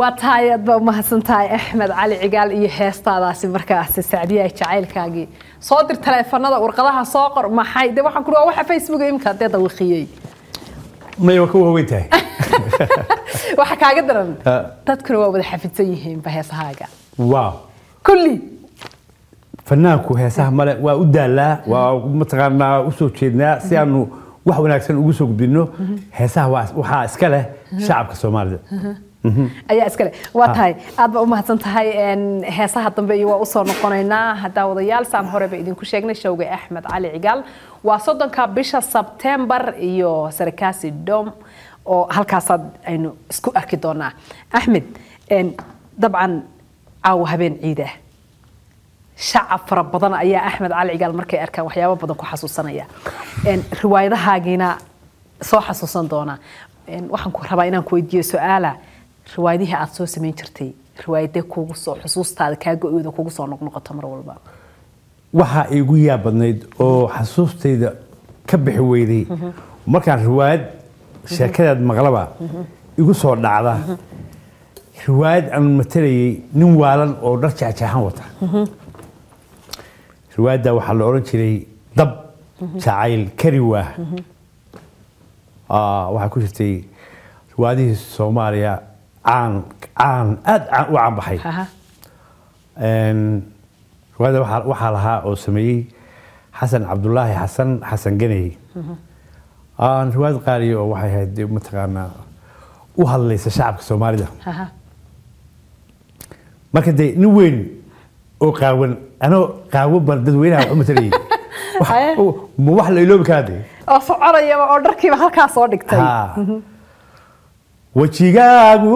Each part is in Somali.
waa tahay aad baa umahadsan tahay axmed cali cigaal iyo heestaadaasi markaasi sacdiyaha jacaylkaagii soo dir taleefanada warqadaha soo qor maxay de waxaan kuri waa waxa facebook imka dee dawiqiyey may waa ka waaweyn tahay waxa kaaga daran Ha. dadkuna waa wada xafidsan yihiinba heesahaaga waaw kulli fanaanku heesaha male waa u daalaa waa mataqaanaa usoo jeednaa si aanu wax wanaagsan ugu soo gudbino heesaha waa- waxaa iska leh shacabka soomaalida ayaa iskale waa tahay aad baa umahadsan tahay een, heesaha dambe iyo waa usoo noqonaynaa haddaa wadayaal saan horeba idinku sheegnay showga axmed cali cigaal waa soddonka bisha sebtembar iyo sarakaasi dom oo halkaasaad aynu isku arki doonaa axmed een, dabcan caawa habeen ciid ah shacab fara badan ayaa axmed cali cigaal markay arkaan waxyaabo badan ku xasuusanaya Een, riwaayadahaagiina soo xasuusan doona Een, waxaan ku rabaa inaan ku weydiiyo su-aala riwaayadihii aad soo samayn jirtay riwaayadee kugu soo xusuustaada kaa go-yooda kugu soo noqnoqoto mar walba waxaa igu yaab badnayd oo xasuustayda ka bixi weyday markaan riwaayad sheekadeed maqlaba igu soo dhacda riwaayad aan matalayay nin waalan oo dhar jeexjeexan wata riwaayadda waxaa la odhan jiray dab jacayl kari waah Ah, waxaa ku jirtay riwaayadihii soomaaliya caan caan aad caan u caan baxay Aha. Een, riwaayadda waxaa- waxaa lahaa oo sameeyey xasan cabdulaahi xasan xasan ganey Aan riwaayad qaaliya oo waxay ahayd dee mataqaanaa u hadlaysa shacabka soomaalida Aha. marka dee nin weyn oo qaawan anoo qaawan baan dadweynaha wax u matalayay Wax- Haye. ma wax la iloobi karaa dee oo soconayaba oo dharkiiba halkaa soo dhigtay Ha. wejigaagu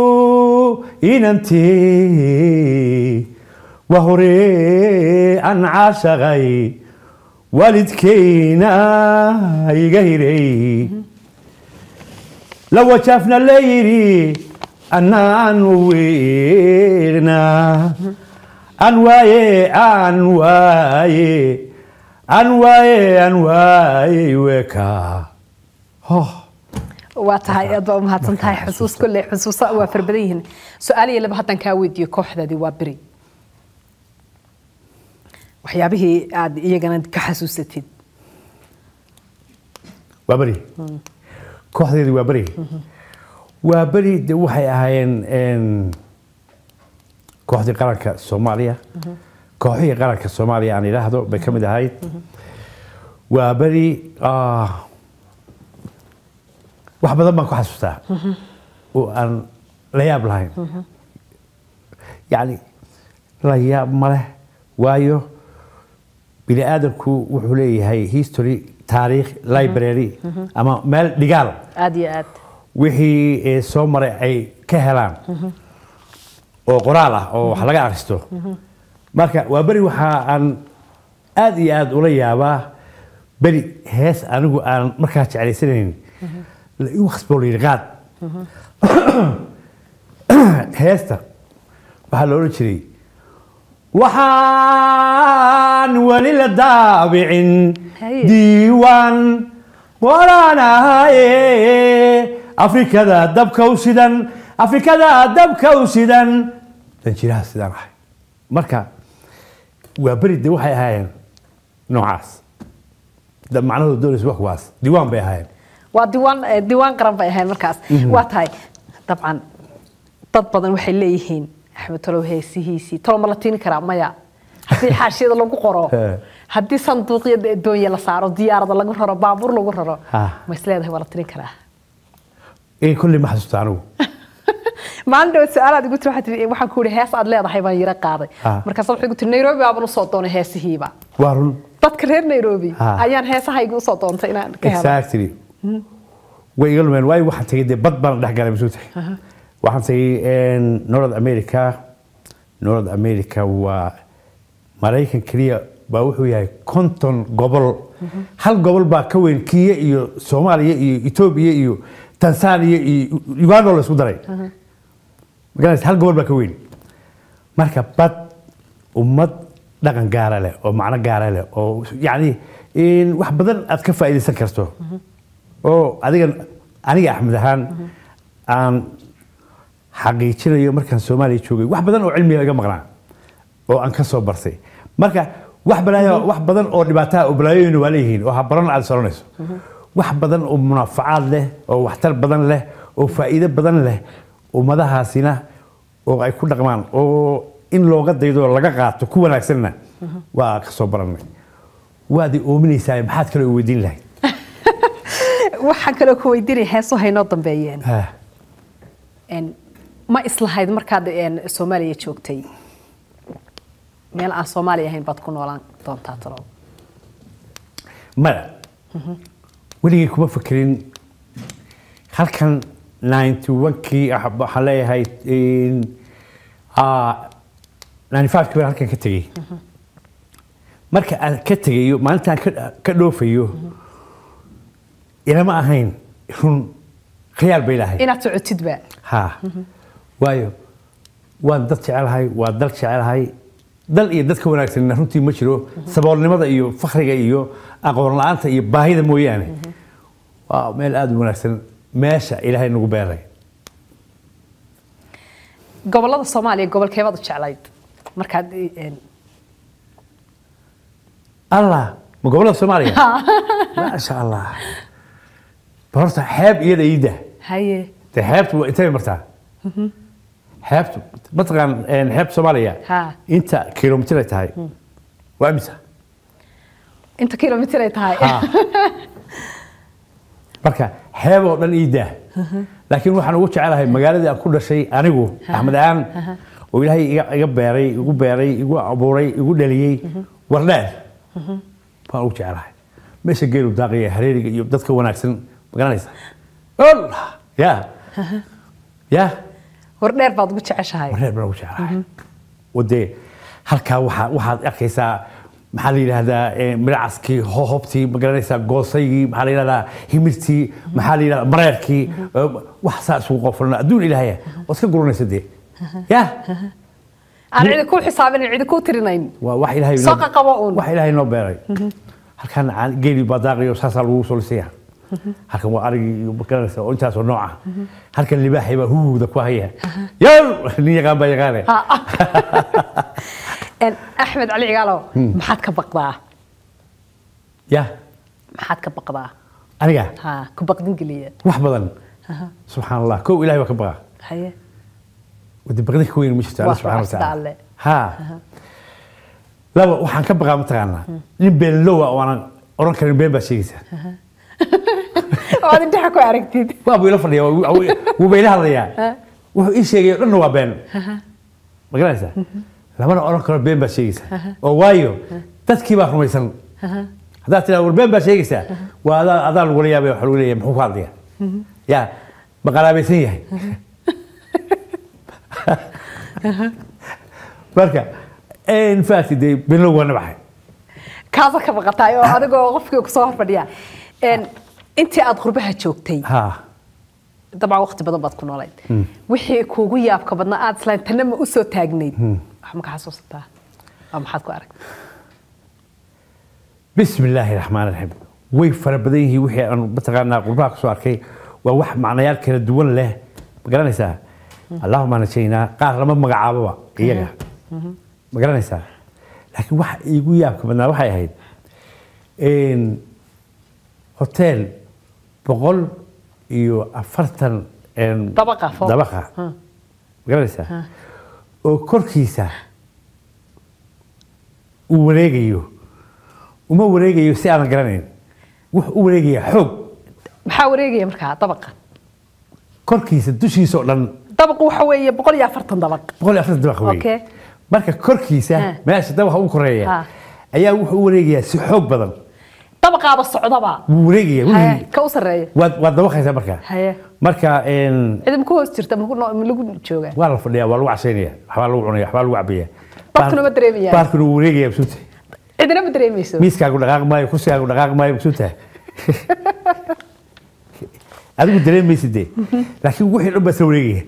inantii waa hore aan caashaqay waalidkayna iga hiray la wajaafna la yidhi annaan weegna an waaye an waaye an waaye an waaye weeka oh. waa tahay aad baa umahadsan tahay xusuus kolley xusuusa waa fara badan yihiin su-aal iyo laba haddaan kaa weydiiyo kooxdaadii waa beri waxyaabihii aad iyagana ka xasuusatid waa beri kooxdeedii waa beri waa beri de waxay ahaayeen een, kooxdii qaranka soomaaliya kooxihii qaranka soomaaliya aan idhaahdo bay ka mid ahayd waa beri ah, wax badan baan ku xasuustaa oo aan la yaab lahayn yacni la yaab ma leh waayo bini aadamku wuxuu leeyahay history taariikh library ama meel dhigaal aad iyo aad wixii eh, soo maray ay ka helaan oo qoraal ah oo wax laga akhristo marka waa beri waxa aan aad iyo aad ula yaabaa beri hees anigu aan markaa jeclaysanayn la igu khasboo la yidhi qaad heesta waxaa la odhan jiray waxaan weli la daabicin Haye. diiwaan waraanahaye afrikada dabka u sidan afrikada dabka u sidan danjiraha sidaan ahay marka waa beri de waxay ahaayeen noocaas Da- macnahooda doonaysa wax kuwaas diiwaan bay ahaayeen waa diiwaan eh, diiwaan qaran bay ahayd markaas waa tahay dabcan dad badan waxay leeyihiin axmed talow heesihiisii talo ma la tiini karaa maya haddii xaashiyada lagu qoro He. haddii sanduuqyada doonye la saaro diyaarada lagu raro baabuur lagu raro Ha. ma is leedahay waa la tirin karaa in kulli ma xasuusta anigu maalin dhawaad su-aalaad igu tiri waxaad tiri waxaan ku ihi hees aad leedahay baan yara qaaday Ha. markaas waxay igu tiri nairobi baaban usoo doonay heesihiiba waa run dadka reer nairobi Ha. ayaan heesahayga usoo doontay inaan ka helo exactly way iga lumeen waayo waxaan tegay dee bad baan dhex galay masuuta waxaan tegay north america north america waa maraykan keliya baa wuxuu yahay konton gobol hal gobol baa ka weyn kiya iyo soomaaliya iyo etoobiya iyo tanzania iyo uganda oo la isku daray magaranaysa hal gobol baa ka weyn marka bad ummad dhaqan gaara leh oo macno gaara leh oo yacni in wax badan aad ka faa'iidaysan karto oo adiga aniga axmed ahaan aan xaqiijinayo markaan soomaaliya joogay wax badan oo cilmiga iga maqnaa oo aan ka soo bartay marka wax balaayo wax badan oo dhibaataha oo balaayooyin waa leeyihiin oo habaran aad soranayso wax badan oo munaafacaad leh oo waxtar badan leh oo faa'iido badan leh ummadahaasina oo ay ku dhaqmaan oo in looga daydo laga qaato ku wanaagsanna waa ka soo barannay waad i oominaysaa maxaad kale u weydiin lahayd waxaan kaloo ku weydiinaya heeso haynoo dambeeyeen Ah, Een, ma islahayd markaad een, soomaaliya joogtay meel aan soomaali ahayn baad ku noolaan doontaa talow maya weligay kuma fekerin halkan 91kii ah, waxaan leeyahay in, ah, 95kii baan halkan ka tegey marka aan ka tegayo maalintaan ka- ka dhoofayo ilama ahayn run khiyaal bay lahayd inaad socotidba ha waayo waan dad jecelahay waa dal jecelahay dal iyo dadka wanaagsanna runtii ma jiro saboolnimada iyo fakriga iyo aqoon la-aanta iyo baahida mooyaane waa meel aada u wanaagsan meesha ilaahay nagu beeray gobolada soomaaliya gobolkeebaad u jeclayd markaad een, allah ma gobolada soomaaliya maasha allah bal horta xeeb iyada iida haye de xeebtu waa intay martaa xeebtu mataqaan een, xeebta soomaaliya Ha. inta kilomitir ay tahay waa imisa inta kilomitir ay tahay Ha. marka xeeb oo dhan ii daa laakiin waxaan ugu jecelahay magaaladii aan ku dhashay anigu axmed aan oo ilaahay iga iga beeray igu beeray igu abuuray igu dhaliyey wardheer baan ugu jecelahay meesha geelu daaqaya hareeriga iyo dadka wanaagsan magaranaysa ol ya ya hordheer baad ugu jeceshahay wareer baan ugu jeclahay oo dee halkaa waxaa waxaad arkaysaa maxaa la yidhahdaa eh, miracaskii hohobtii ma garanaysaa goosaygii maxaa la yidhahdaa himirtii maxaa la yidhahdaa mareerkii eh, wax saa isugu qoflana adduun ilaahaya waad iska guranaysa dee ya aan cidi ku xisaabinayn cidi ku tirinayn waa wax ilaahay Soo qaqabo uun. wax ilaahay noo beeray halkan caan- geeli baa daaqayo saasaa lagu soo lisaya halkan waa arigii iyo ma garanaysa oo intaasoo nooca halkan libaaxay baa huuda ku haya yow nin yaqaan baa yaqaane Een, axmed cali cigaalow maxaad ka baqdaa ya maxaad ka baqdaa aniga ha ku baqdin geliya wax badan subxaan allah kow ilahay baa ka baqa haye wadi baqdi ka weyn ma jirto alla Waa subxana sida watacaala alle. ha laba waxaan ka baqaa mataqaanaa nin beenlowa oo aanan oran karin been baa sheegaysa waad indhaha ku aragtid waa buu ila fadhiya waa- waa- wuuba ila hadlayaa wuxuu ii sheegay o dhanna waa been ma garanaysaa lamana oran karo been baa sheegaysa oo waayo dadkii baa rumaysan haddaad tiraa war been baa sheegaysaa waa adaa adaa lagula yaabay waxa lagu leeyahay muxuu ka hadlaya ya ma qaraabaysan yahay marka in fact dee beenlow waa nabaxay kaasa ka baqataay oo adigoo qofkii kusoo hor fadhiya Een, intii aad qurbaha joogtay ha dabcan waqti badan baad ku noolayd wixii kuugu yaabka badnaa aad islayn tanna ma usoo taagnayd wax ma ka xasuusataa waa maxaad ku aragtay بسم الله الرحمن الرحيم way fara badan yihiin wixii aan mataqaanaa qurbaha kusoo arkay waa wax macnayaal kala duwan leh ma garanaysaa allahuma najaynaa qaar lama magacaaboba iyaga ma garanaysaa laakiin waxa iigu yaabka badnaa waxay ahayd in hotel boqol iyo afartan een, Dabaqa, fooq. dabaqa ma garanaysaa oo korkiisa uu wareegayo uma wareegayo si aanan garanayn wuxuu u wareegayaa xoog maxaa wareegaya markaa dabaqa korkiisa dushiisa oo dhan dabaqu waxa weeye boqol iyo afartan dabaq boqol iyo afartan dabaq Okay. weeye marka korkiisa Ha. meesha dabaqa ugu koreeya Ha. ayaa wuxuu u wareegayaa si xoog badan dabaqaaba socdaba wuu wareegaya Haye, wixii- ka u sarreeya waad waad dabaqaysaa marka haye marka een, cidi ma ku hoos jirta ma ku noo- ma lagu joogaa waa la fadhiyaa waa lagu cashaynaya waxbaa lagu cunaya waxbaa lagu cabaya Dadkuna ma dareemayaan. baarkuna wuu wareegaya masuuta cidina ma dareemayso miiskaagu dhaqaaq maayo kursigaagu dhaqaaq maayo masuuta adigu dareemaysid dee laakiin wixii dhan baa isla wareegaya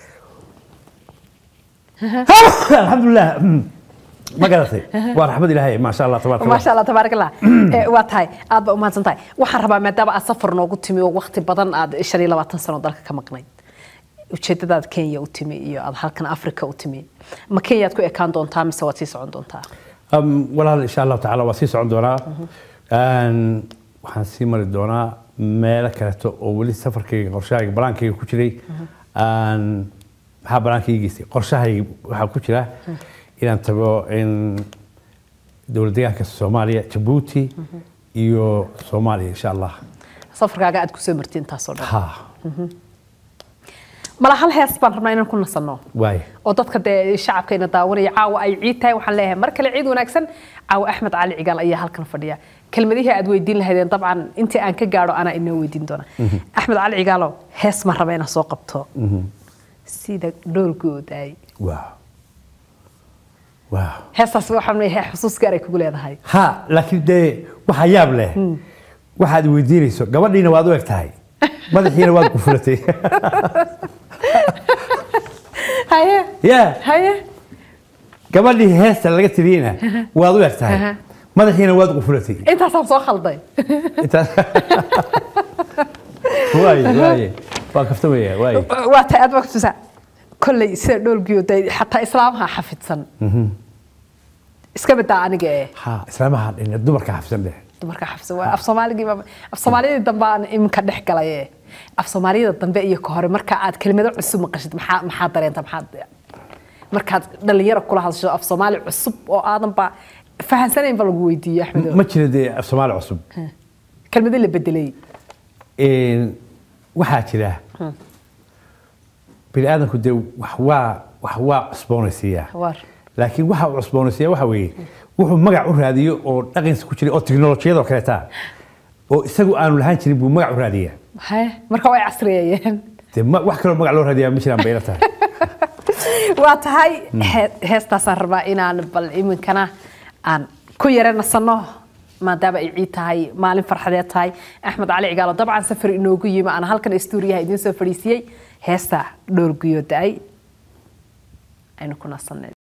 alxamdulilah ma garatay waa raxmad ilaahay maasha allah tabaaraka allah maasha allah tabaarak allah Eh, waa tahay aad ba umahadsan tahay waxaan rabaa maadaama aad safar noogu timi oo waqti badan aad shan iyo labaatan sano dalka ka maqnayd ujeedadaad kenya u timi iyo aad halkan africa u timi ma kenyaad ku ekaan doontaa mise waad sii socon doontaa Um, walaal insha allahu tacaala waa sii socon doonaa Een, waxaan sii mari doonaa meelo kaleeto oo weli safarkayga qorshahayga balaankayga ku jiray Een, maxaa balaankayga geystay qorshahayga waxaa ku jira inaan tago in dowlad deegaanka soomaaliya jabuuti iyo soomaaliya insha allah safarkaaga aad kusoo marti intaasoo dhan ha mala hal hees baan rabnaa inaan ku nasanno waay oo dadka dee shacabkayna daawanaya caawa ay ciid tahay waxaan leeyahay mar kale ciid wanaagsan caawa axmed cali cigaal ayaa halkan fadhiya kelmadihii aad weydiin lahaydeen dabcan intii aan ka gaadho anaa inoo weydiin doona axmed cali cigaalo hees ma raba inaan soo qabto sida dhoolgoodaay waaw waaw heestaas waxaan leeyahay xusuus gaar ay kugu leedahay ha laakiin dee waxaa yaab leh waxaad weydiinayso gabadhiina waad u eg tahay madaxiina waad qufulatay haye ya haye gabadhii heesta laga tiriyeyna waad u eg tahay Aha. madaxiina waad qufulatay intaasaan soo khalday Intaas- waaye waaye waa kaftamaya waaye waa tahay aad waqtisa kolley sida dhoolgoodaay xataa islaamaha xafidsan iska badaa aniga ee ha islaamaha dhin dumarka xafsan dheh dumarka xafsan waa af soomaaligii af soomaaliyadii dambe aan iminka dhex galay ee af soomaaliyada dambe iyo ka hore marka aad kelimado cusub maqashid maxaa maxaa dareenta maxaad markaad dhalinyaro kula hadasho af soomaali cusub oo aadan ba fahansanayn ba lagu weydiiyo axmedo ma jira dee af soomaali cusub kelmado la bedelay Een, waxaa jira bini aadamku dee wax waa wax waa cusboonaysiiyaa war laakiin waxa uu cusboonaysiiya waxa weeye wuxuu magac u raadiyo oo dhaqankiisa ku jiray oo tiknolojiyadoo kaleeta oo isagu aanu lahaan jirin buu magac u raadiyaa haye marka way casriyeeyeen dee ma- wax kaloo magac loo raadiyaa ma jiraan bayla tahay waa tahay he- heestaasaan rabaa inaan bal iminkana aan ku yara nasanno maadaama ay ciid tahay maalin farxadeed tahay axmed cali cigaalo dabcan safar inoogu yimi aan halkan istuuriyaha idiin soo fadhiisiyey heesta dhowr guyo da-ay aynu ku nasanay